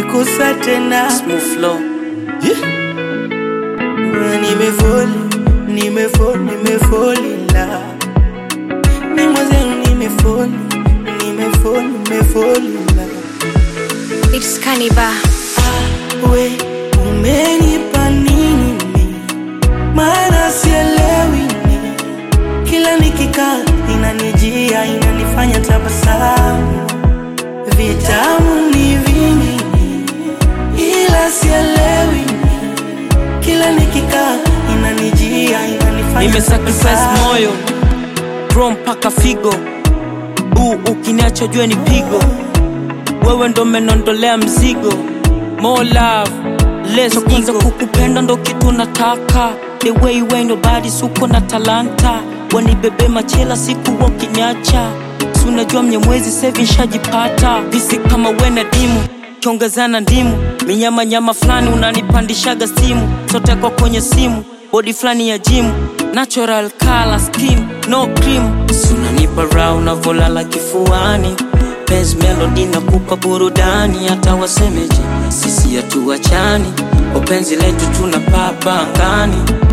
kusa tena Smooth flow. nimefoli nimefoli nimefoli la mi mwenzenu nimefoli nimefoli nimefoli la It's Kaniba. we umenipa nini mi? maana sielewi ni kila nikikaa inanijia inanifanya tabasamu vitamu ni vingi ni, ila sielewi ni kila nikikaa inanijia inanifanya Nimesacrifice tabasamu. moyo bro mpaka figo uu ukiniacha jue ni pigo wewe ndo menondolea mzigo more love less ego kukupenda ndo kitu nataka the way way nobody suko na talanta wanibebe machela siku wakiniacha si unajua mnyemwezi sevi nshajipata visi kama wena dimu kiongezana ndimu minyama nyama fulani unanipandishaga simu sote kwa kwenye simu bodi fulani ya jimu natural color skin no cream sunanipa raha unavolala kifuani Penzi melody na kupa burudani hata wasemeje sisi hatuachani upenzi letu tunapapa angani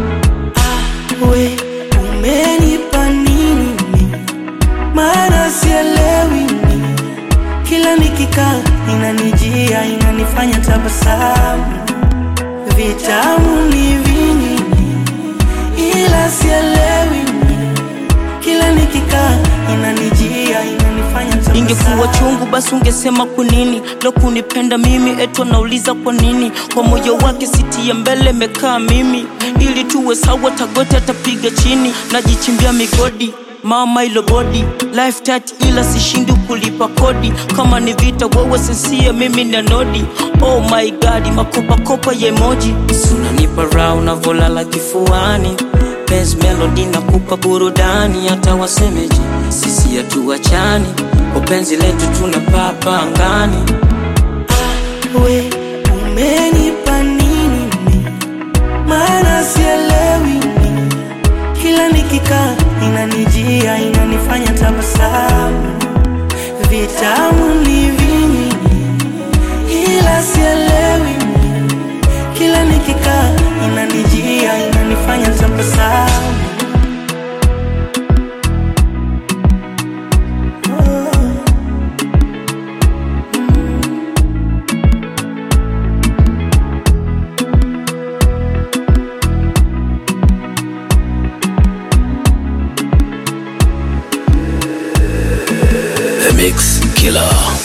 we umenipa nini mi? maana sielewi ni kila nikikaa inanijia inanifanya tabasamu vitamu ni vingi ni, ila sielewi ni kila nikikaa inanijia inanifanya ingekuwa tabasamu chungu basi ungesema kwa nini lo kunipenda mimi etu anauliza kwa nini kwa moyo wake siti ya mbele mekaa mimi ili tuwe sawa tagote atapiga chini najichimbia migodi mama ilo bodi life tat ila sishindi kulipa kodi kama ni vita wewe sensia mimi na nodi oh my god makopakopa ya emoji sunanipa raha unavolala kifuani Penzi melody na kupa burudani hata wasemeje sisi hatuachani upenzi letu tunapapa angani we umenipa nini mi? maana sielewi ni kila nikikaa inanijia inanifanya tabasamu vitamu ni vingi ni, ila sielewi ni kila nikikaa inanijia inanifanya tabasamu The Mix Killer.